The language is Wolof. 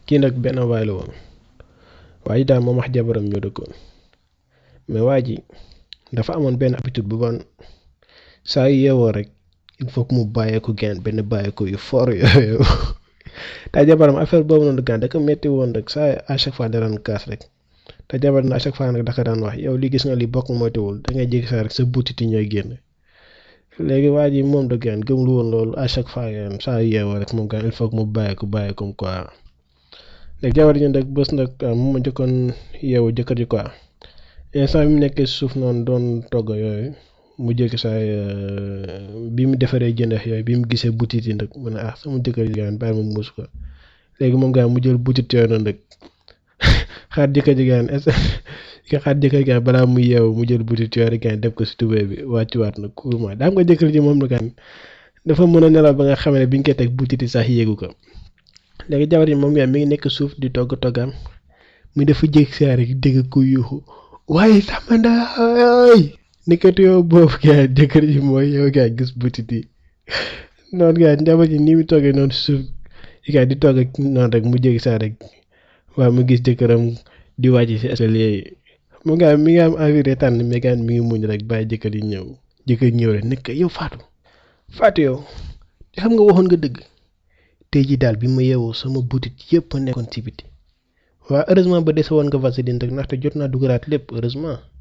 kii nag benn waay la woon waa ji daal moom wax jabaram ñoo dëkkoon mais waa ji dafa amoon benn habitude bu bon saa yu yeewoo rek il faut que mu bàyyeeku geen benn bàyyeeku yu fort yooyu te jabaram affaire boobu noonu gaan da ko métti woon rek saa à chaque fois da daan kaas rek te jabar na à chaque fois nag daka daan wax yow li gis nga li bokk moytuwul da ngay jékki saa rek sa butiti ñooy génn léegi waa ji moom da gaan gëm lu woon loolu à chaque fois gaan saa yu yeewoo rek moom gaan il faut que mu bàyyeeku bàyyeeku quoi léegi jabar ji nag bés nag mu ma jëkkoon yeewu jëkkër ji quoi instant bi mu nekkee suuf noonu doon togg yooyu mu jékki saa bi mu defaree jëndex yooyu bi mu gisee butit yi nag mu ne ah sama jëkkër ji gaan bàyyi ma muus ko léegi moom gaan mu jël butit yooyu noonu nag xaar jëkkër ji gaan est nga xaar jëkkër ji gaan balaa muy yeewu mu jël butit yooyu gaan def ko si tubéy bi wàccuwaat nag courement daa nga jëkkër ji moom la gaan dafa mën a nelaw ba nga xam ne bi ñu koy teg butit yi sax yéegu ko léegi jabar ji moom gaan mi ngi nekk suuf di togg toggaam mu dafa jékki saa rek dégg ku yuuxu waaye sama ndaay nekkati yow boobu gaa jëkkër ji mooy yow gaa gis butit yi noonu gaa njaboot ji ni mu toogee noonu suuf gaa di toog ak noonu rek mu jékki saa rek waaw mu gis jëkkëram di wàcc si escalier yi mu gaa mi ngi am envie de tànn mais gaa mi ngi muñ rek bàyyi jëkkër yi ñëw jëkkër ñëw rek nekk yow Fatou Fatou yow xam nga waxoon nga dëgg tey ji daal bi ma yeewoo sama butit yëpp nekkoon ci biti waaw heureusement ba dese woon nga vaseline rek ndaxte jot naa dugalaat lépp heureusement